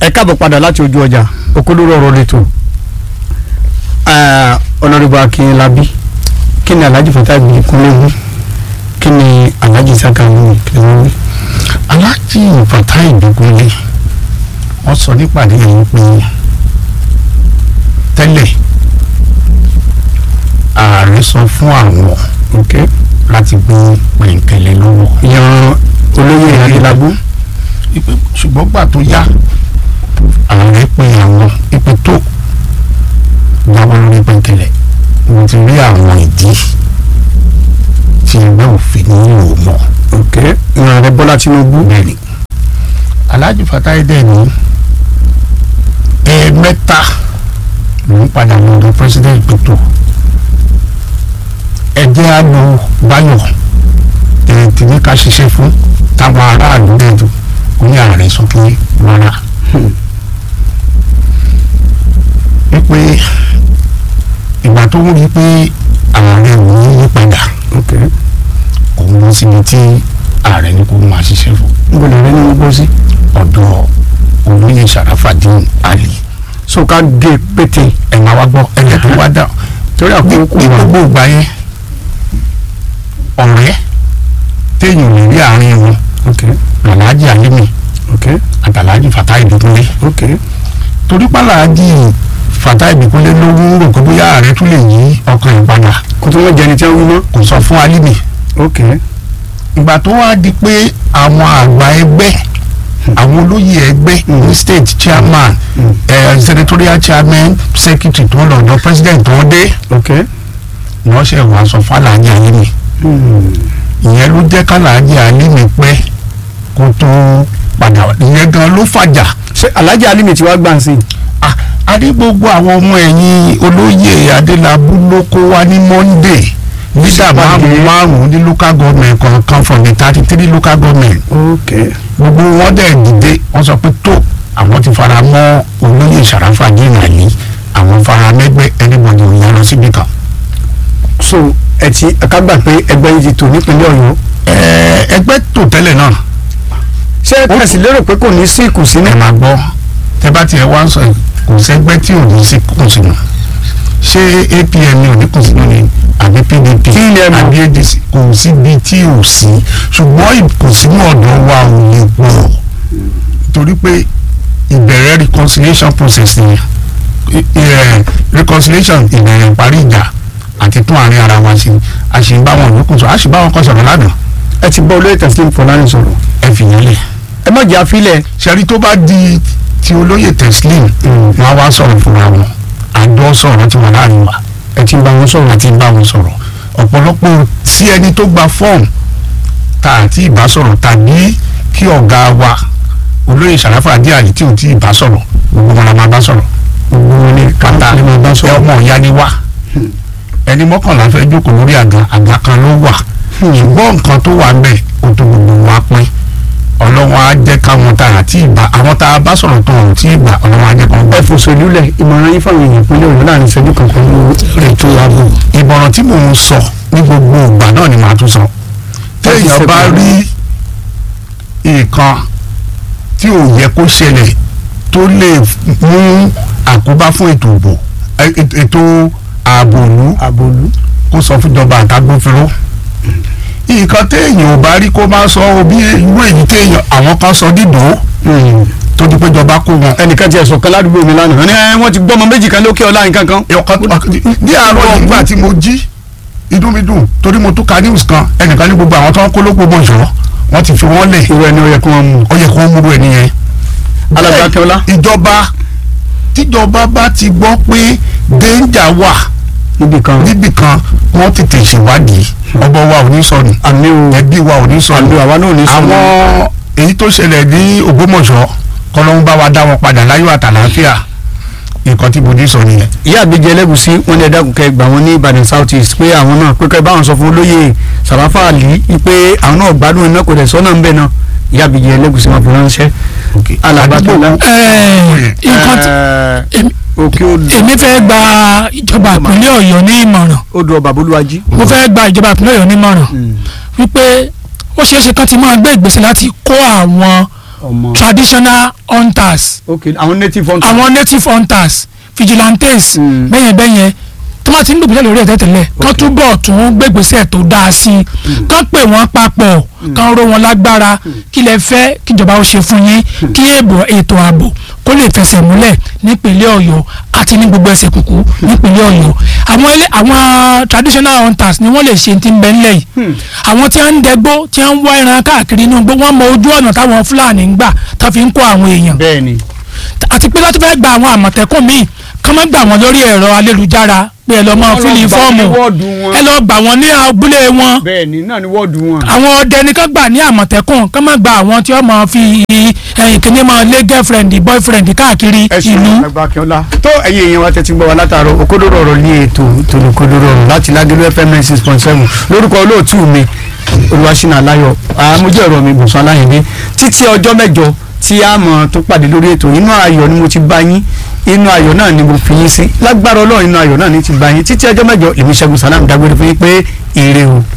ẹ káàbọ̀ padà láti ojú ọjà òkúlóró ọ̀rọ̀ lẹ́tọ̀ ọ̀nàdìbò akínlábí kí ni alhaji fatah ibi kúnlẹ̀ wí kí ni alhaji saka wí kí ni wọ́n wí. aláàjì bàtà ìdógúnlé wọ́n sọ nípàdé yìí pé tẹ́lẹ̀ ààrẹ sọ fún àwọn ok láti gbé pẹ̀ǹkẹ̀lẹ̀ lọ́wọ́ yan olóyè adélábù ipe ṣùgbọ́n gbà tó yá ààrẹ pe àwọn ipe tó jábọ́ lórí pẹ̀ǹkẹ̀lẹ̀ mo ti rí àwọn ìdí tí ẹgbẹ́ òfin nílò mọ́ ok yan ààrẹ bọ́lá tinubu bẹ́ẹ̀ni alhaji fatai dẹ̀ ní ẹ̀ẹ̀mẹ́ta ló ń padà lọ́dọ̀ president Ruto ẹ̀jẹ̀ á lo báyọ̀ ẹ̀ tí ní ká ṣiṣẹ́ fún táwọn aráàlú dẹ̀dù ó ní ààrẹ sọ pé rárá wípé ìgbà tó ń rí pé ààrẹ ò ní yí padà ok òun lọ síbi tí ààrẹ ní kó máa ṣiṣẹ́ fún níbo lè rẹ ní gbogbo sí. ọ̀dọ̀ olóyè sàràfàdín àlì so ká gé pété ẹ̀ máa wá gbọ́ ẹ̀jẹ̀ tó wá dà torí ní àkókò ní wa gbogbo ìgbà yẹn ọ̀rẹ́ téèyàn lè rí àárín wọn ok làlájì àlímì ok àtàlájì fàtà ìdúkúnlé ok torí pàlàjì fàtà ìdúkúnlé ló ń rò pé bóyá ààrẹ tún lè yí ọkàn ẹ̀ padà kó tó wọ́n jẹni tí wọ́n wí mọ́ kò sọ fún àlímì ok ìgbà tó wá di pé àwọn àgbà ẹgbẹ́ àwọn olóyè ẹgbẹ́ ní state chairman Mm. eh, senatorial chairman secretary tó ń lọ ọ̀dọ̀ president tó ń dé ok ni wọ́n ṣe wàá sọ fàlàjì àlímì hmm. ìyẹn ló jẹ́ kàlàjì àlímì pẹ́ kó tó padà wá ìyẹn gan ló fàjà ṣé alhaji alimi ti wá gbà ń sìn. Ah, a ní gbogbo àwọn ọmọ ẹ̀yìn olóyè adélábù ló kó wá ní monday nígbà márùn márùn ní local government kọ̀ọ̀kan from the thirty three local government ok gbogbo wọn dẹ̀ dìde wọ́n sọ pé tó àwọn ti fara mọ́ olóyè sàràfà jìnnàlí àwọn fara mẹ́gbẹ́ anybody ò yá lọ síbi kan. so ẹ ti ká gbà pé ẹgbẹ́ yìí ti tò nípínlẹ̀ ọ̀yọ́ Ẹ̀ẹ́, ẹgbẹ́ tó tẹ́lẹ̀ náà ṣé ẹ sì lérò pé kò ní sí ìkùnsínú. ẹ máa gbọ́ tẹ bá tiẹ̀ wá ń sọ kò sẹ́gbẹ́ tí ò ní sí kùnsínú ṣé APM ní òní kùnsínú ni àbí PDP Kí ni ẹ mọ̀? àbí ADC kò síbi tí ò sí ṣùgbọ́n ìkùnsínú ọ̀dọ̀ wa ò lè pọ̀ torí pé ìbẹ̀rẹ̀ reconciliation process ni I- ẹ, reconciliation ìbẹ̀rẹ̀ ìparí ìjà àti tún àárín ara wa ṣe a ṣì ń bá wọn yòókù sọ a ṣì bá wọn kọ sọ̀rọ̀ lánàá ẹ ti bọ́ olóyè tẹ̀sílẹ̀ fọlárin sọ̀rọ̀ ẹ fìyẹn lẹ̀ ẹ má jẹ́ àfilẹ̀. ṣẹ́rí tó bá di ti olóyè teslim wọn á wá sọ̀rọ̀ fúnra wọn àjọ sọ̀rọ̀ tí wọn láàrin wa ẹ ti bá wọn sọ̀rọ̀. àti bá wọn sọ̀rọ̀ ọ̀pọ̀lọpọ̀ sí ẹni tó gba fọ́ọ̀mù tá àti ìbá sọ̀rọ̀ tàbí kí ọ̀gá wa olóyè sàràfà àdíàlì tí ò tí ì bá sọ̀rọ̀ gbogbo wọn la máa bá sọ̀rọ̀ gbogbo wọn ni kàtà káńtà lè máa bá ẹ sọ̀rọ̀. ọmọ ìyá ni wá ẹni mọ́kànlá fẹ́ jókòó lórí àga àga kan ló wà ṣùgbọ́n nǹkan tó wà ń bẹ̀ ó tó gbogbo wa pín ọlọ́wọ́n á jẹ́ káwọn tá àti ìgbà àwọn tá a bá sọ̀rọ̀ tó ọ̀hún tí ìgbà ọlọ́wọ́n á jẹ́ kán gbọ́. ẹ fòṣèlúlẹ̀ ìmọ̀ràn yín fáwọn èèyàn ìpínlẹ̀ ọ̀yọ́ láàrin ìṣẹ́jú kankan ní ètò ààbò ìmọ̀ràn tí mò ń sọ ní gbogbo ìgbà náà ni màá tún sọ téèyàn bá rí nǹkan tí ò yẹ kó ṣẹlẹ̀ tó lè mú àkóbá fún ètò ìbò ẹ- ètò- ètò ààbò ìlú àbòlú. kó sọ fún ìjọba àtàgbófinró nǹkan téèyàn ò bá rí kó má sọ o bí irú èyí téèyàn àwọn kan sọ dídò tó di pé ìjọba kó wọn. ẹnìkan ti ẹ̀sùn kan ládùúgbò mi lánàá wọ́n ní ẹ wọ́n ti gbọ́mọ méjì kan lókè ọlá nǹkan kan. ọ̀kan ní àárọ̀ ìgbà tí mo jí inú mi dùn torí mo tún ka news kan ẹnìkan ní gbogbo àwọn tó ń kó lóko bọ̀ ìṣòro wọ́n ti fi wọ́n lẹ̀ irú ẹni ó yẹ kí wọ́n mú. ó yẹ kó wọ́n múru ẹni yẹn. Alàgbà Akínọlá. ìjọba tíjọba bá ti gbọ́ pé danger wà níbi kan níbì kan wọ́n tètè ṣèwádìí ọgbọ́n wa ò ní sọnù àmì o ẹbí wa ò ní sọnù àmì àwa náà ò ní sọnù. àwọn èyí tó ṣẹlẹ̀ ní Ògbómọ̀ṣọ́ kọ́lọ́hún bá wa dá wọn padà láyọ̀ àtàlàáfíà nǹkan tí bòdì sọ nìyẹn. ìyá àgbèjì ẹlẹ́gùsí wọn ní ẹ dákun kẹ́ gbà wọn ní Ìbàdàn South East pé àwọn náà pé kẹ́ báwọn sọ fún olóyè Sàràfà Àlì pé àwọn náà gbádùn iná kò dẹ̀ sọ́nà ń bẹ̀ náà ìyá àgbèjì ẹlẹ́gùsí wọn fi ránṣẹ́. Alàgbà Akínọlá. Ẹ̀ẹ́, nǹkan tí- èmi- òkè odò èmi fẹ́ gba ìjọba ìpínlẹ̀ ọ̀yọ́ ní ìmọ̀ràn odò ọba bolúwájí. mo fẹ́ gba ìjọba ìpínlẹ̀ ọ̀yọ́ ní ìmọ̀ràn wípé ó ṣeé ṣe kán ti máa gbé ìgbésẹ̀ láti kó àwọn ọmọ traditional hunters ok àwọn native hunters. àwọn native hunters vigilantes Mm. bẹ́yẹn bẹ́yẹn tó bá ti ń gbègbèsè lórí ẹ̀ tẹ́tẹ̀lẹ̀ kán Ok. túbọ̀ tún gbègbèsè tó dáa sí i kán pè wọ́n papọ̀ kán ró wọn lágbára kí lẹ fẹ́ kíjọba ó ṣe fún yín kí èbò ètò ààbò kó lè fẹsẹ̀ múlẹ̀ nípínlẹ̀ ọ̀yọ́ àti ní gbogbo ẹsẹ̀ kùkú nípínlẹ̀ ọ̀yọ́ àwọn ilé àwọn traditional hunters ni wọ́n lè ṣe ti ń bẹ ńlẹ̀ yìí àwọn tí wọ́n ń dẹgbó tí wọ́n ń wá ẹran káàkiri inú igbó wọ́n mọ ojú ọ̀nà táwọn fúlàní ń gbà tó fi ń kó àwọn èèyàn bẹ́ẹ̀ ni àti pé láti fẹ́ gba àwọn àmọ̀tẹ́kùn míì kán má gbà wọ́n lórí ẹ̀rọ ayélujára pé ẹ lọ mọ Wọ́n lọ fílì gbà fọ́ọ̀mù ní wọ́ọ̀dù wọn. ẹ lọ gbà wọ́n ní abúlé wọn bẹ́ẹ̀ ni náà ni wọ́ọ̀dù wọn. àwọn ọdẹ ní kán gbà ní àmọ̀tẹ́kùn kán má gba àwọn tí wọ́n máa fi ẹ̀yìn kìíní máa lé girlfriend boyfriend káàkiri ẹ ṣeun ìlú àgbà akínọlá tó ẹ̀yin èèyàn wa tẹ́tí gbọ́ wa látàárọ̀ òkodoro ọ̀rọ̀ ní ètò tòlù òkodoro ọ̀rọ̀ láti lágẹlú fm nine six point seven lórúkọ olóòtú mi olùwàṣínà aláyọ̀ àmójú ẹ̀rọ mi bùsùn aláyẹ̀dẹ́ títí ọjọ́ mẹ́jọ tí a mọ̀ tó pàdé lórí ètò inú ayọ̀ ni mo ti bá yín inú ayọ̀ náà ni mo fi yín sí lágbára ọlọ́run inú ayọ̀ náà ni ti bá yín títí ọjọ́ mẹ́jọ èmi ṣẹ́gun sálám dágbére fún yín pé ire o.